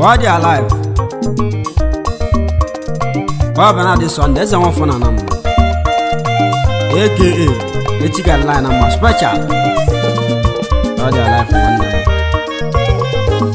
ọ dị alive ọ bụ na dị sọnde eze nwafọ na nam aka echi ga-ala na mma special ọ dị alive nwanne m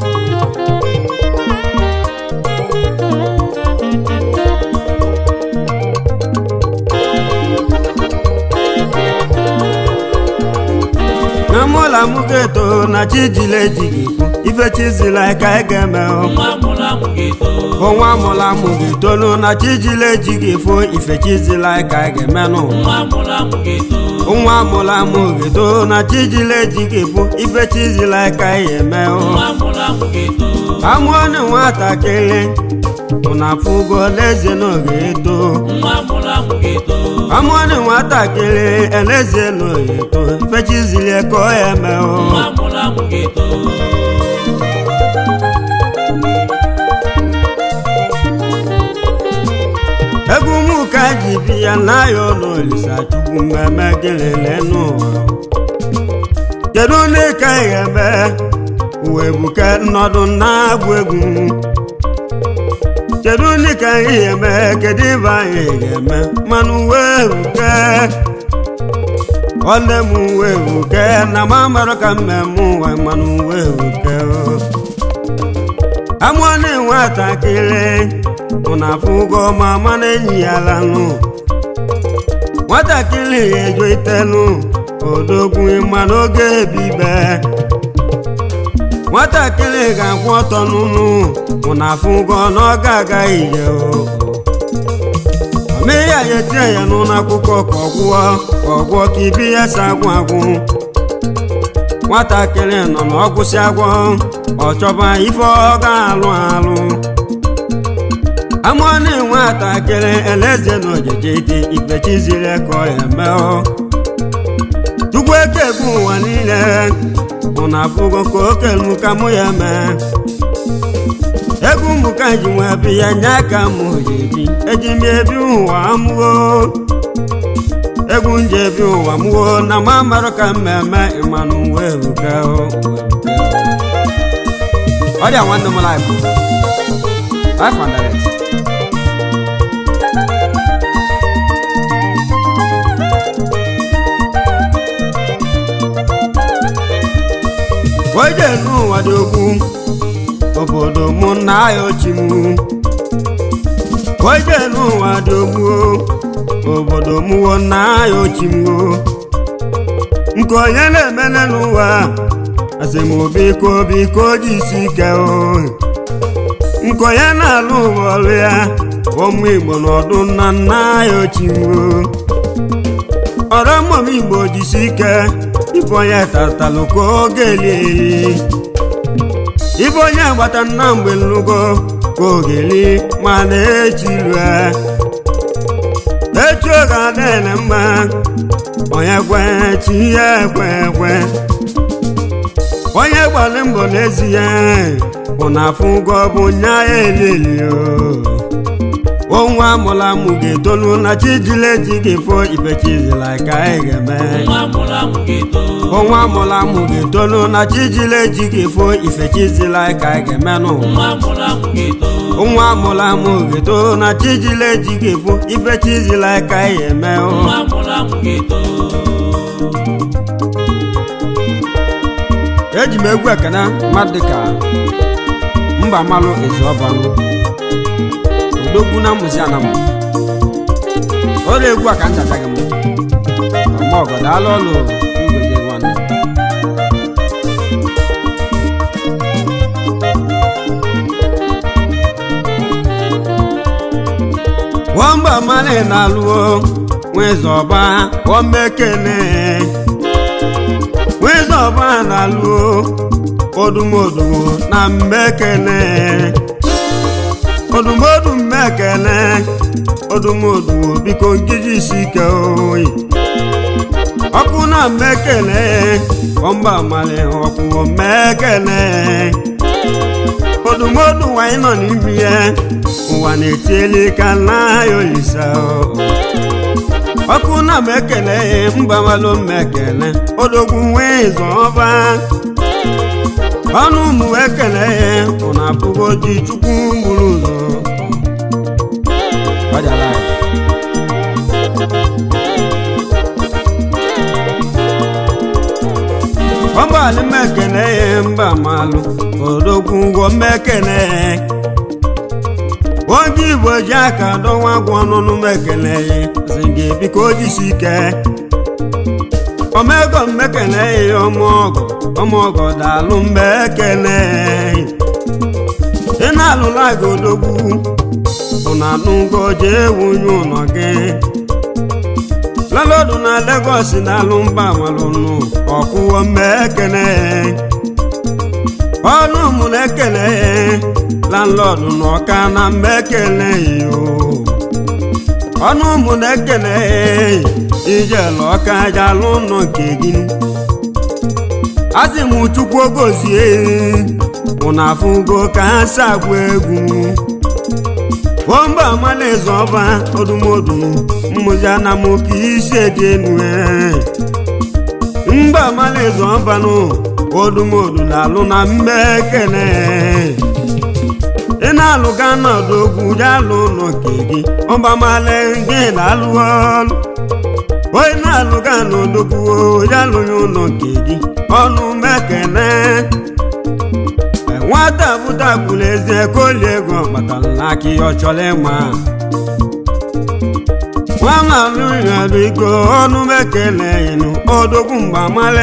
na mụla mụ ga-eto na chi jile ejighị ife chizila ka ị ga-eme o. nwa mụrụ amụ ga-eto onwa amụla amụ ga-etolu na chi jile ejighị fo ife chizila ka ị ga-eme nụ nwa mụrụ amụ ga-eto nwa amụla amụ ga-eto na chi jile ejighị fo ife chizila ka ị ga-eme o. nwa mụrụ amụ ga-eto amụọ na nwatakịrị ụna afụgo n'ezie na oge eto nwa mụrụ amụ ga-eto amụọ na nwatakịrị elezie na oge eto ife chizili ka ọ ya eme o. nwa mụrụ amụ ga-eto egwu mụ ka ji bi ya n'ahịa ụlọ olisa chukwu mmemme gịlele n'ụwa kedu ndị ka ị ga-eme uwe buke nnọdụ na-agụ egwu kedu ndị ka anyị ga-eme kedu ibe anyị ga-eme mmanụ uwe buke nwanne m uwe buke na ma marụ ka mmemme ụwa mmanụ uwe buke amụọ na nwatakịrị ụna afụgo ma mana enyi ya lanụ nwatakịrị ejo itelu odogwu ma n'oge ebibe nwatakịrị ga-akwụ ọtọ n'ụnụ ụna afụgo na ọ ga-agaghị ije o mee ya ya etinye ya n'ụlọ akwụkwọ ka ọ gwụọ ka ọ gwụọ ka ibi ya si agwụ agwụ nwatakịrị nọ n'ọgwụsị agwọ ọ chọba ife ọ ga-alụ alụ amụọ na nwatakịrị eleze na ojeje dị ikpechiziri ka ọ ya mee chukwu eke bụ ụwa niile mụ na afụgo ka okelu ka mụ ya mee egwu mụ ka ji nwe bi ya nye aka mụ ji ebi eji m ebi ụwa mụo egwu nje ebi ụwa mụo na ma marụ ka mmemme ịmanụ wee ruga ọ dị nwanne m life life and direct oje n'ụwa dị okwu obodo mụ na ya ochi m oje n'ụwa dị okwu obodo mụwo na ya ochi m nke onye na-emele n'ụwa asị m biko biko ji isi ike o nke onye na-alụ ụwa ọrụ ya ụmụ igbo n'ọdụ nna nna ya ochi m ọrụ mmụm igbo jisi ike ife onye tatalụ ka oge eli ife onye gbata nna mgbe nlugo ka ogeli ma na-echilue echi oge adịghị mma onye kwe chi ya ekwe ekwe onye gbalị mbọ n'ezie bụ na afụgo bụ nya ya elili onwa amụla amụ ga-etolu na chijile ji ga-efo ibechizila ka anyị ga-eme nwa mụrụ amụ ga-eto onwa amụla amụ ga-etolu na chijile ji ga-efo ifechizila ka anyị ga-eme nụ nwa mụrụ amụ ga-eto nwa amụla amụ ga-etolu na chijile ji ga-efo ifechizila ka anyị ga-eme o. nwa mụrụ amụ ga-eto eji m egwu ekene mmadụ dịka mba malụ ezuọbanụ odogwu na mmụzi ana m ọrụ egwu a ka m chataghị m ọma ọgọ daalụ ọlụ mgbede nwanne nwamba mmanụ na-alụo nwezọba wọmmekene nwezọba na-alụo odumodu na mmekene odumodu mmekene odumodu biko nkiji isi ike oyi ọkụ na mmekene ọmba mali ọkụ mmekene odumodu nwanyị nọ n'ime ya ụwa na-etieli ka nna ya olisa ọkụ na mmekene mba malụ mmekene odogwu nwee zọba ọnụ ụmụ ekele ya ụna abụgo ji chukwu gburu ụzọ gbajara ya ọgbalị mekene ya mba malụ odogwu ụgwọ mmekene ya oge igbo ji aka dọwa gwa ọnụnụ mekene ya sị gị biko jisi ike omego mmekene ya ọmụọgọ ọmụọgọ daalụ mgbe ekene ị na-alụla gị odogwu ụna anụgo jee wunye ụlọ gị lalodu na Lagos na-alụ mba malụnụ ọkwụwo mgbe ekene ọnụ mụ na-ekele landlọdụ na ọka na mgbe ekele yo ọnụ mụ na-ekele ijelu ọka jalụ ụlọ nke gị asị m chukwu ogozie ụna afụgo ka ha si agwa egwu omba amalaeze ọba odumodu mmụzi anamoke isi eji enu mba amalaeze ọbanụ odumodu na-alụ na mgbe ekele ị na-alụ ga nọdụ ogwu jalụ ụlọ nke gị ọbamale gị na-alụ ọlụ onye na-alụ ga n'odogwu jalụghị ụlọ nke gị ọnụ mekene nwata bụtakwuru eze koli ego kpatara n'aka ihe ọ chọrọ ịma nwa na-alụ ịghara iko ọnụ mekele ịnụ odogwu mgbamale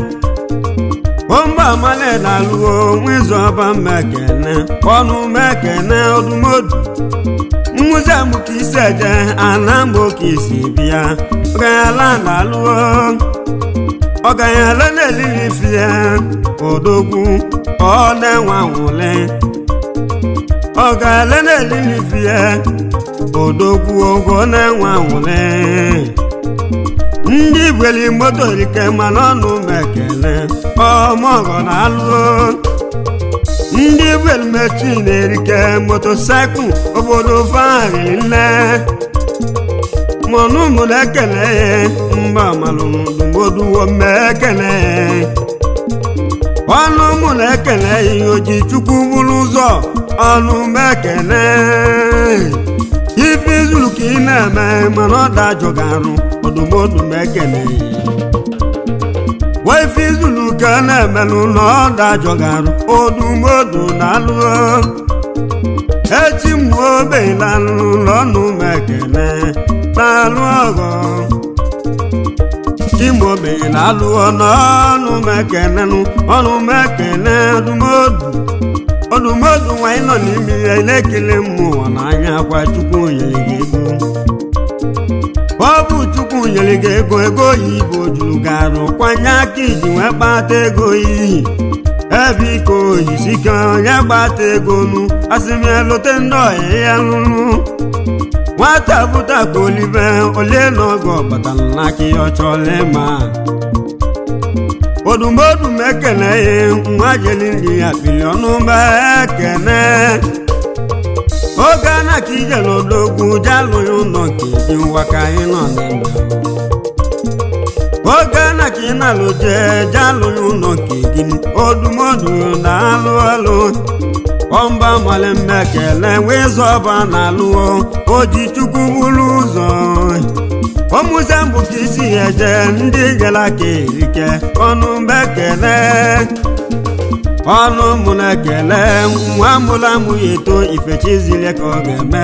omba amale na-alụgo nwezọba mmekene ọnụ mekene odumodu mmụzi amụka isi eje ana mgbe oke isi bịa ọganyala na-alụgo ọganyala na-elili fie odogwu ọ na-enwe anwụle ọganyala na-elili fie odogwu ogo na-enwe anwụle ndị gweli moto rike mana ọnụ mekele ọmọgọ na-alụ ndị gweli mechi na-erike motosaịkụl obodo fahari nne mọnụ mụ na-ekele mba malụmdumoduwo mmekele ọnụ mụ na-ekele ihe oji chukwu bụrụ ụzọ ọnụ mekele ife izuru ka ị na-eme mana ọ dajọgarụ odumodu mekele wife izulu ka na-emelụ na ọ dajọgarụ odumodu na-alụ echi mgbe obelanụ n'ọnụ mekele na-alụ ọgọ chimobe na-alụ n'ọnụ mekenenụ ọnụ mekene odumodu odumodu nwanyị nọ n'ime ya na-ekele mmụọ n'anya gwa chukwu nyere gị ego ọ bụ chukwu nyere gị ego ego oyibo juru garụ kwanye aka iji wee kpata ego iyi ebe iko oyisike onye gbata ego nu asịmịalote ndị ọhịa ya lụrụ nwata bụta ka olive olie n'oge ọbatara n'aka ihe ọ chọrọ ịma odumodu m ekele ya nwa jeli nri ya pili ọnụ mba ekene oge ana ka ije n'odogwu jalụghị ụlọ nke dị ngwa ka anyị nọ n'ime oge ana ka ị na-alụ jee jalụghị ụlọ nke gị odumodu na-alụ alụ ọmba male mmekele wee zọba na-alụọ oji chukwu buru ụzọ ọmụze mbụ ka isi ya eje ndị gara ka erike ọnụ mbekele ọnụ mụ na-ekele nwa mụrụ amụ ya eto ifechizile ka ọ ga-eme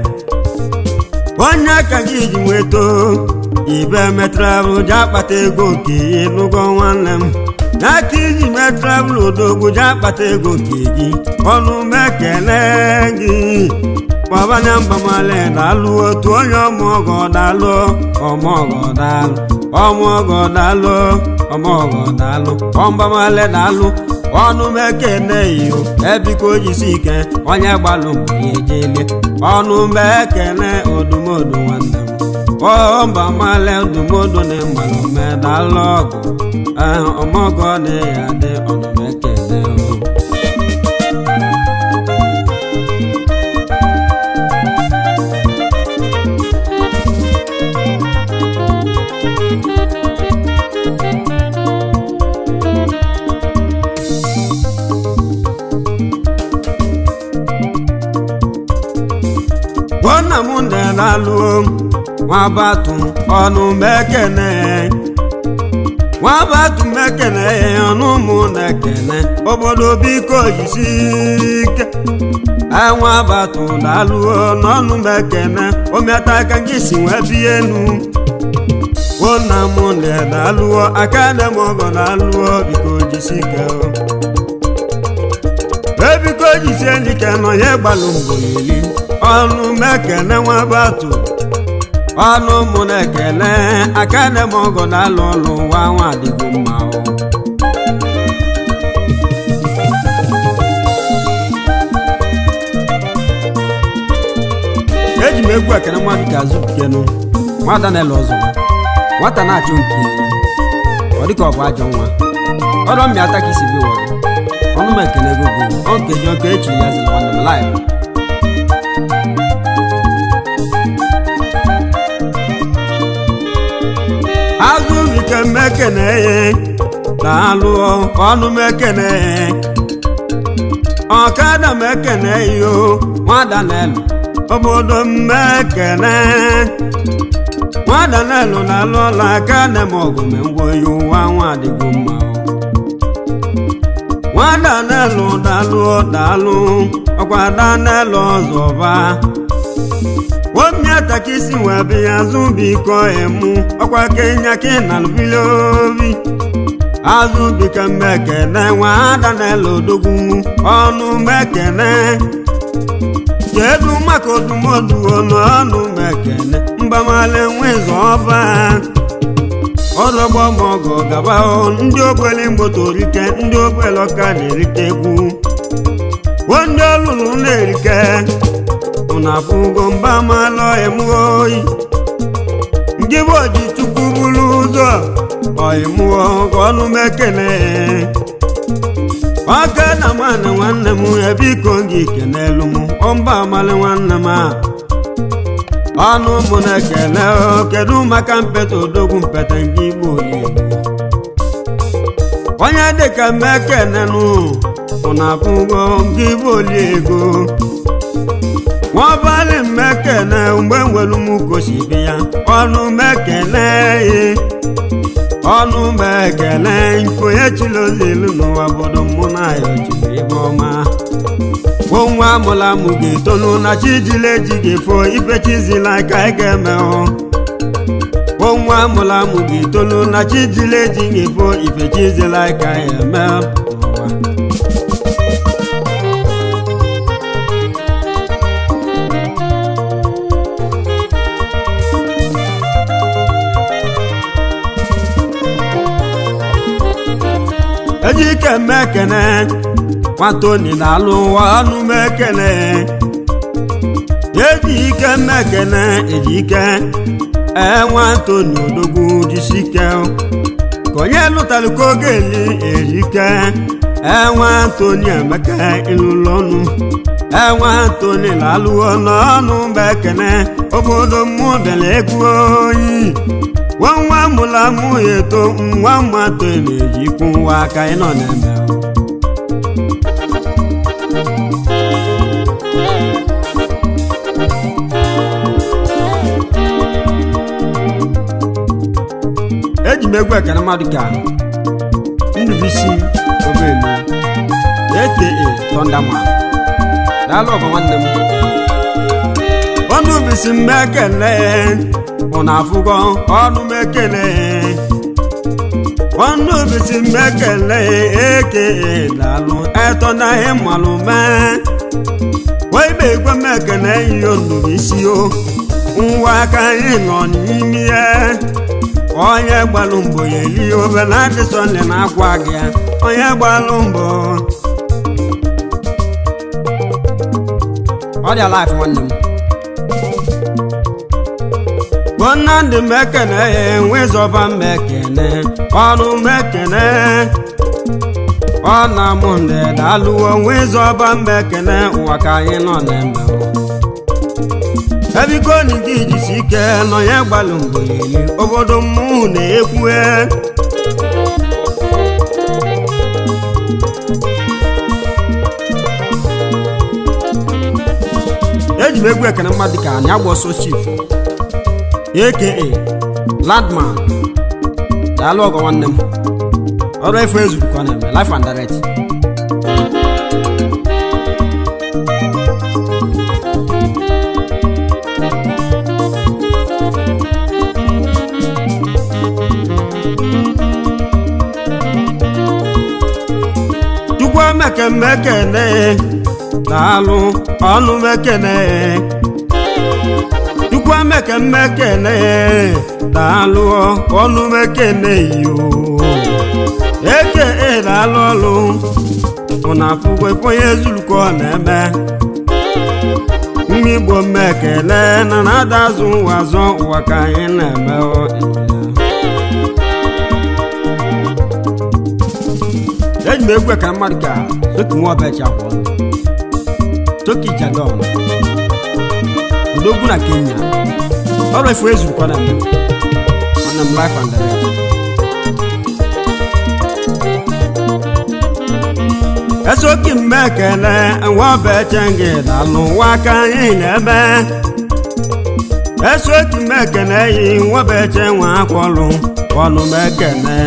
onye ka gị ji nweto ibe metravel ji akpata ego nke ịnụgo nwanne m n'aka iji mee travel odogwu ji akpata ego nke gị ọnụ mekele gị kpọbanya mbamale na-alụ otu onye ọmụọgọ dalụ ọmụọgọ dalụ ọmụọgọ dalụ ọmụọgọ dalụ ọmbamale dalụ ọnụ mekene iyo ebiko jisi ike onye gbalụ mgbe ya ejele ọnụ mekene odumodu nwanne m ọmbamale odumodu na mmalụ medalụ ọgụ ọmọgọ na ya dị ọnụ mekene o na-alụo nwabatu ọnụ mekene nwabatu mekene ọnụ mụ na-ekene obodo biko jisi ike enwabatu na-alụo n'ọnụ mekene omiata ka gị si wee bie enu wona mụ na-alụo aka na m ọgọ na-alụo biko jisi ike ebiko jisie ndike nọ ya gbalụ mbọ iri ọnụ mekene nwabatu ọnụ mụ na-ekele aka na m ọgọ na-alụ ọlụ nwa nwa adịgo mma o eji m egwu ekene mmadụ ka azụ kenu nwata na-ele ọzọ nwata na-achụ nke ọ dịka ọ bụ ajọ nwa ọrụ mmịata ka isi bi wọrọ ọnụ m ekene ego bụ ọ nkeji ọka echi ya ziri nwanne m laịf azụ ike mmekene na-alụ ọnụ mekene ọkada mekene yo nwada na-elu obodo mmekene nwada na-elu na-alụ ọla aka na m ọgụ me ngwo ya ụwa nwa adịgo mma nwada na-elu dalụ dalụ ọkwada na-elu ọzọba womiata ka isi wee bịa azụ biko emu ọkwa kenya ka ị na-alụbili obi azụ bika mmekene nwada na-elu odogwu ọnụ mekene kedu maka odumodu n'ọnụ mekene mbamale nwezu ọba ọlọgbọ mọgọ gaba ndị ogbele mgbotorike ndị ogbele ọka na-erite egwu wo ndị ọlụlụ na-erike ụna afụgo mba malụ emuo oyi ndị bụ oji chukwu buru ụzọ ọyịmụọ ọnụ mekene ọka na nwanne nwanne m ebiko gị kenelu m ọmba amalị nwanne m a ọnụ mụ na-ekele kedu maka mpete odogwu mpete nke igbo oligbo onye dịka mmekenenụ ụna abụgo nke igbo oliego nwabalị mmekene mgbe nwere m kosibi ya ọnụ mekele ọnụ mekele onye chiri ozielu n'ụwa bodo mụ na ya ochiri ebe ọma nwa amụla mụ ga-etonu na chijile eji ga-efo ifechizila ka ị ga-emehụ nwa amụla mụ ga-etonu na chijile eji ga-efo ifechizila ka ị eme ejike mmekene nwatoni na-alụ ụwa ọnụ mekene eji ike mmekene ejike enwatoni odogwu jisike ka onye lụtara ka oge eli ejike enwatoni emeka ịlụlụ ọnụ enwatoni na-alụwo n'ọnụ mekene obodo mmụ bịara egwu oyi nwa mụla mụ ya eto nwa mmatọ na-ejikwu nwa aka ịnọ na-eme eji m egwu ekene mmadụ ka ndụbisi obelu aka tọndama daalụ ọgọ nwanne m ọnụ bisi mmekele ụna afụgo ọnụ mekele ọnụ bisi mmekele eke daalụ etọ na ihe mmalụ mee wee be igwe mekele ihe onubisi o nwa aka anyị nọ n'ime ya onye gbalụ mbọ ya eli obele adịsọnde na-agwa gị ya onye gbalụ mbọ ọ dị alaif nwanne m bonnandị mekene ya enwezọba mmekene ọnụ mekene ọ na mụ ndị dalụwo nwezọba mmekene ụwa ka anyị nọ na-eme ebiko ni gị jisi ike nọ ya gbalụ mbọ ya eli obodo mmụ na-ekwue eji m egwu ekene mmadụ ka anyị agba ọsọ chief aka landman daalụ ọgọ nwanne m ọrụ efu ezuru ka ọ na-eme life and direct chukwu emeke mmekene daalụ ọnụ mekene chukwu emeke mmekene daalụ ọnụ mekene yo eke daalụ ọlụ ụna afụgo onye zuru ka ọ na-eme mma igbo mmekele na na-ada azụ ụwa azọ ụwa ka anyị na-eme ọ. eji m egwu ekara mmadụ ka toki nwa ọbịa chakwọ toki jadon odogwu na kenya ọrụ efu ezuru kwa na mmemme ana m life and direct esoki mgbe ekele nwa ọbịa eche gị dalụ nwa aka anyị na-eme esoki mgbe ekele yi nwa ọbịa eche nwa akwọlụ ọnụ m ekele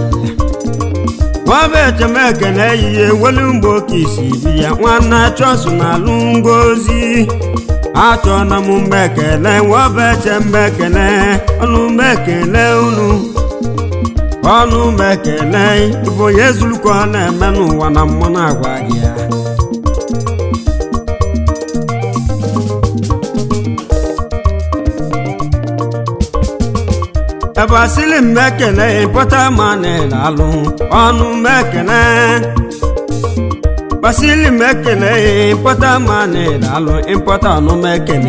nwabeechemekene ehihie welu mgbe oke isi bi ya nwanne chọsụ na alụ ngozi achọna m mmekele nwabeeche mmekele ọnụ mmekele unu ọnụ mmekele bụ onye zuru ka ọ na-eme n'ụwa na mmụ na-agwa gị ya ebe asịlị mmekele pụta ma na-alụ ọnụ mmekele basịlị mmekele pụta ma na-alụ ịpụta ọnụ mmekele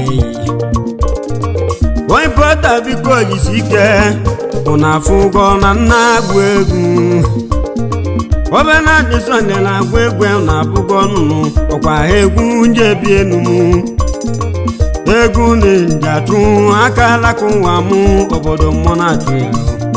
onye pụta biko jisi ike ụna afụ ụgwọ na nna agwụ egwu obena dị sọnde na-agwụ egwu na-abụgo nnụnụ ọkwa egwu njebi enu m egwu na-eji achụ aka alaka ụwa mụ obodo mmụọ na-achụ ya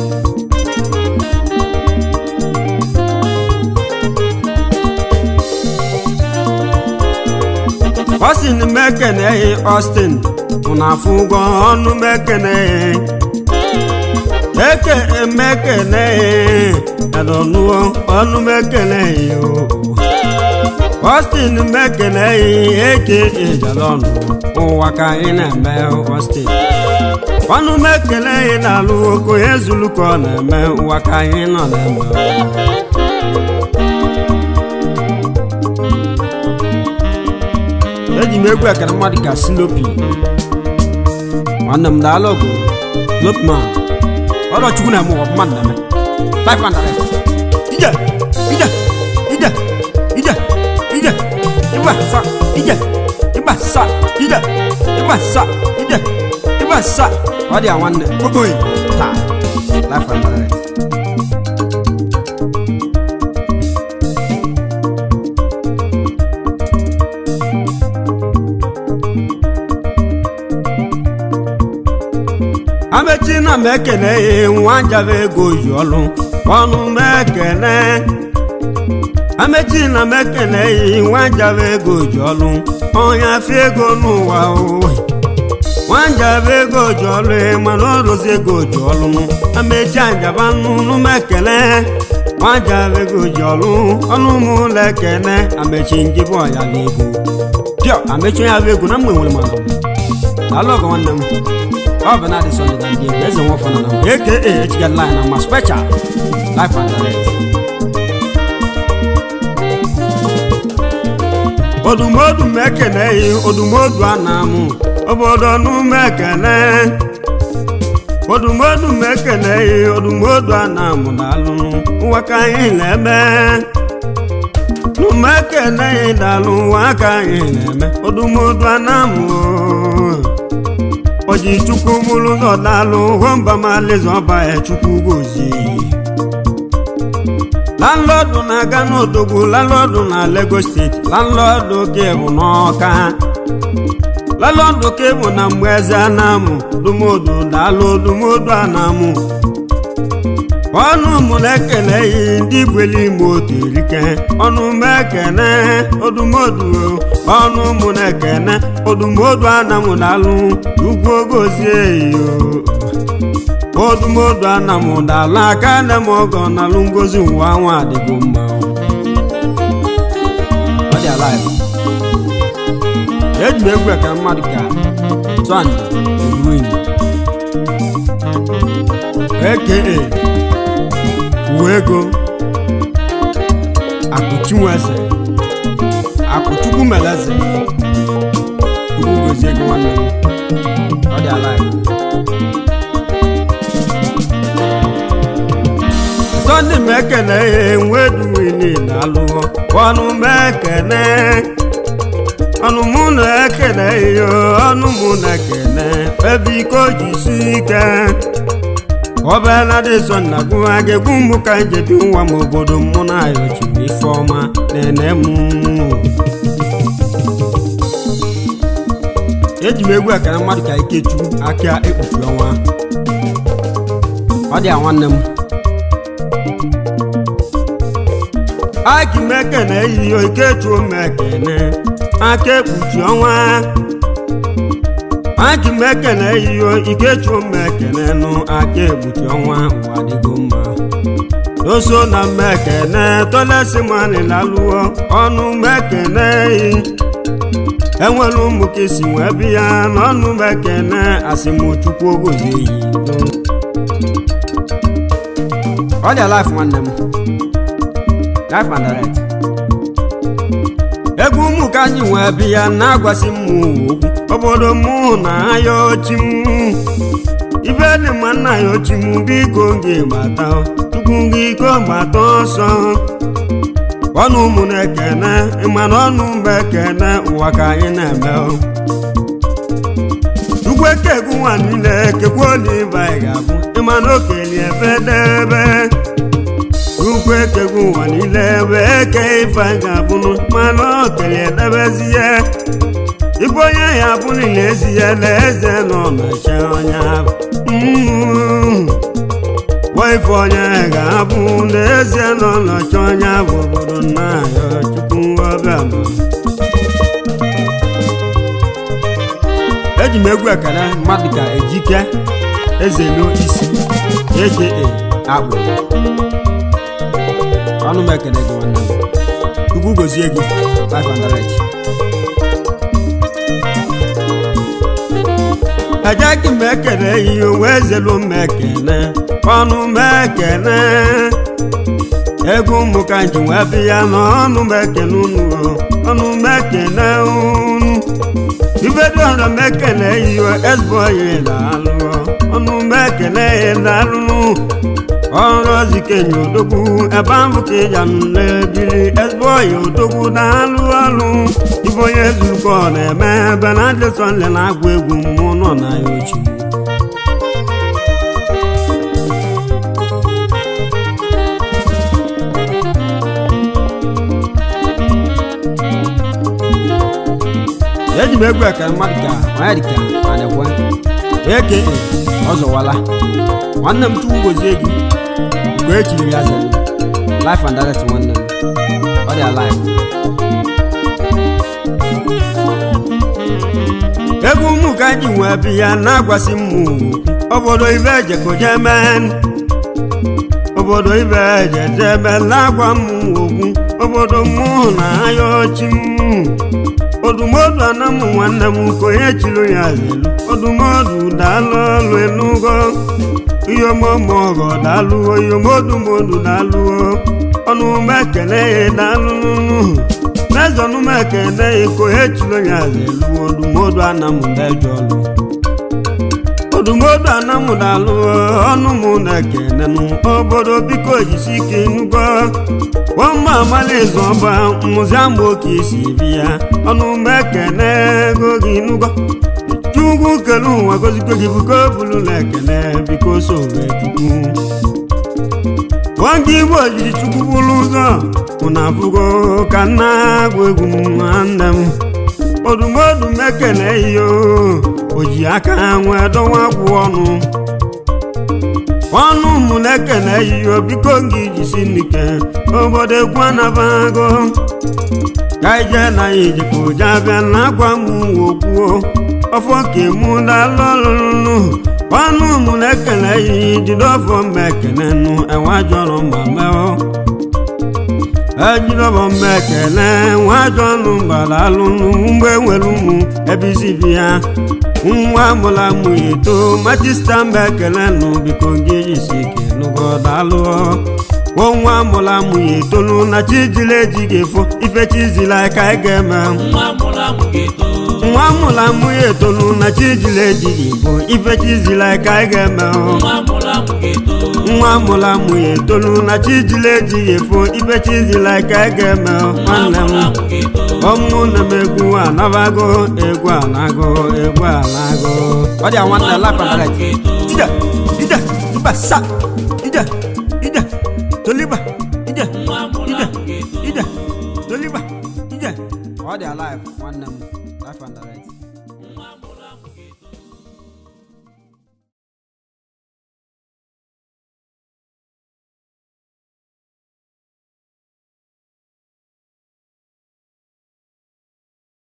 Austin mekeneghị Austin na afụ ụgwọ ọnụ mekeneghị eke emekeneghị edonụọ ọnụ mekeneghị o Austin mekeneghị eke ejalọnụ ụwa ka anyị na-eme Austin ọnụ mekeneghị na-alụ oko ezulu ka ọ na-eme ụwa ka anyị nọ na-eme eji m egwu ekere mmadụ ka silopi nwanne m daalụ ọgụ lopman ọrọchukwu na-eme ụwa mmadụ na-eme life and direct ije ije ije ije ije ịgba sa ije ịgba sa ije ịgba sa ije ịgba sa ọ dị ya nwanne okoye taa life and direct amechi na m ekene nwa njaba ego yi ọlụ ọnụ m ekene amechi na m ekene nwa njaba ego ji ọlụ onye afọ ego n'ụwa owe nwa njaba ego ji ọlụ mana ọrụzi ego ji ọlụ amechi njaba n'ụlọ m ekene nwa njaba ego ji ọlụ ọnụ m ụlọ ekene amechi njibụ ọya na ego pịọ amechi onye abụ ego na mgbe nwere mana alụ ọgọ nwanne m ọ bụ na-adị sọlị na ndị egwu eze nwafọ na na aka echiga line na ma special life and direct odumodu m ekeneghị odumodu a na-amụ obodo n'ume ekene odumodu m ekeneghị odumodu a na-amụ na alụ ụwa ka anyị na-eme n'ume ekeneghị na-alụ ụwa ka anyị na-eme odumodu a na-amụ oji chukwu mụrụ ụzọ daalụ hụmba malịza ọba ya chukwu gozie landlọdụ na-aga n'odogwu landlọdụ na Lagos steeti landlọdụ ke bụ n'ọka landlọdụ ke bụ na mgbe eze anamụ dumodu daalụ dumodu anamụ ọnụ mụ na-ekele yi ndị gweli ime otu erike ọnụ m ekene odumodu ọnụ mụ na-ekene odumodu anamụ na-alụ ugwu ogozie yo odumodu anamụ na-alụ aka nne m ọgọ na-alụ ngozi ụwa nwa adịgo mma ọ dị alive eji m egwu ekere mmadụ ka sọnde ruin aka uwe ego akụchinweze akụchukwu meleze chukwu gozie gị nwanne m ọ dị alive sọnde m ekene ya enweduwili na alụghọ ọnụ m ekene ọnụ mụ na ekene ya ọnụ mụ na ekene ebe iko jisi ike ọbịala dị sọ na gụwa ga-egwu mbụ ka njebi nwa m obodo mụ na ya ochiri ife ọma na-ene m eji m egwu ekene mmadụ ka ikechukwu aka ekpuchi ọnwa ọ dị a nwanne m aki m ekene eyiyo ikechuo m ekene aka ekpuchi ọnwa aki m ekene eyiyo ikechuo m ekene nụ aka ekpuchi ọnwa ụwa dịgo mma oso na m ekene tolesi mani lalụọ ọnụ m ekene eyi enwere ụmụ ka esi wee bi ya n'ọnụ m ekene asịmchukwu ogozi eyi ọ dị life nwanne m life and direct egwu ụmụ ka anyị nwee bi ya na-agwasị m okwu obodo mụ na aya ochi m ibe dị mma nna ya ochi m biko gị gbata tupu gị iko gbata ọsọ ọnụ ụmụ na-ekene ịmana ọnụ mba ekene ụwa ka anyị na-eme ugwu eke egwu nwa niile kekwa olive anyị ga-abụ ịmana okenye ebe debe ukwu ekegwu ụwa niile ebe eke ife anyị ga-abụnụ mana okenye edebezie ibe onye ya bụ niile ezi ya na eze nọ na-eche onye ahụ ife onye ga-abụ n'ezie nọ nọchi onye bụ obodo nna ya chukwu ọbịa eji m egwu ekele mmadụ ka ejike ezelu isi aka akpụ ọnụ m ekele gị nwanne m chukwu gozie gị 500 ejeghị m ekele ihe wee zelu m ekele ọnụ m ekele ego ụmụ ka nji wee bi ya n'ọnụ m ekele unu ọnụ m ekele unu ibedo ọrụ m ekele ihe ezigbo onye na-alụ ọnụ m ekele ya na-alụ ọrụ ozikenye odogwu ebe ahụ ka ịja na-ebili ezigbo onye odogwu na-alụ ọrụ ibe onye zurukọ na-eme ebe na adịsọnle na-agụ egwu mmụọ nọ na ya ochie eji m egwu ekele mmadụ ka onye dịka anekwe eke ọzọwala nwanne m chukwu gozie gị mgbe e chiri ya zere life and direct nwanne m ọ dị alive egwu ụmụ ka ji nwee bi ya na-agwasị m obodo ibe ejekoje mee obodo ibe ejejebe na-agwa m okwu obodo mụ na anya ọchị m odumodu anamụ nwanne m ka onye chiri ya zelu odumodu daalụ ọlụ enugo iyomomogo daalụo iyomodumodu daalụo ọnụ m ekele ya daalụnụ n'ezọnụ m ekele ya ka onye chiri ya zelu odumodu anamụ dejọlụ odumodu anamụ daalụo ọnụ m na-ekele nụ obodo biko jisi ike nugo nwamba amalizu ọba mụziama oke isi bi ya ọnụ mgbe ekene ego gị nugo chukwu kele ụwa gozikwe gị biko bulụla ekene biko sowe chukwu nwoke igbo jiri chukwu bụrụ ụzọ ụna afụgo ka nna agwụ egwu nwanne m odumodu m ekene iyo o ji aka nwee dọwa gwụ ọnụ ọnụ mụ na-ekene yiyo biko gị jisi n'ike obodo egwu anabago ka ije na ya ijikwa ụja bịa na agwa m okwuo ọfọ ka emu dalụ ọlụlụ ọnụ mụ na-ekene yi jide ọfọ mma ekene nụ enwe jọrọ ma meọ ejidọbọ mma ekene nwa ajọ ọnụ gbara alụnụ mgbe nwere ụmụ ebe isi bi ya nwa mụla mụ eto majista mba ekele nụ biko gị isi ike nụgọdalụ o nwa mụla mụ etolu na chijila ejighị efo ife chizila ka ị ga-eme nwa mụrụ amụ ga-eto nwa mụla mụ etolu na chijila ejighị efo ife chizila ka ị ga-eme nwa mụrụ amụ ga-eto nwa mụla mụ etolu na chijila ejighị efo ife chizila ka ị ga-eme nwa nwanne m mụrụ amụ ga-eto ọmụ na m egwu anabago egwu anago egwu anago ọ dị nwa nwanne mụrụ lapa amụ ga-eto ide ide iba sa ide ide toliba ide nwa mụrụ ide amụ ga-eto ide toliba ide ọ dị alive nwanne m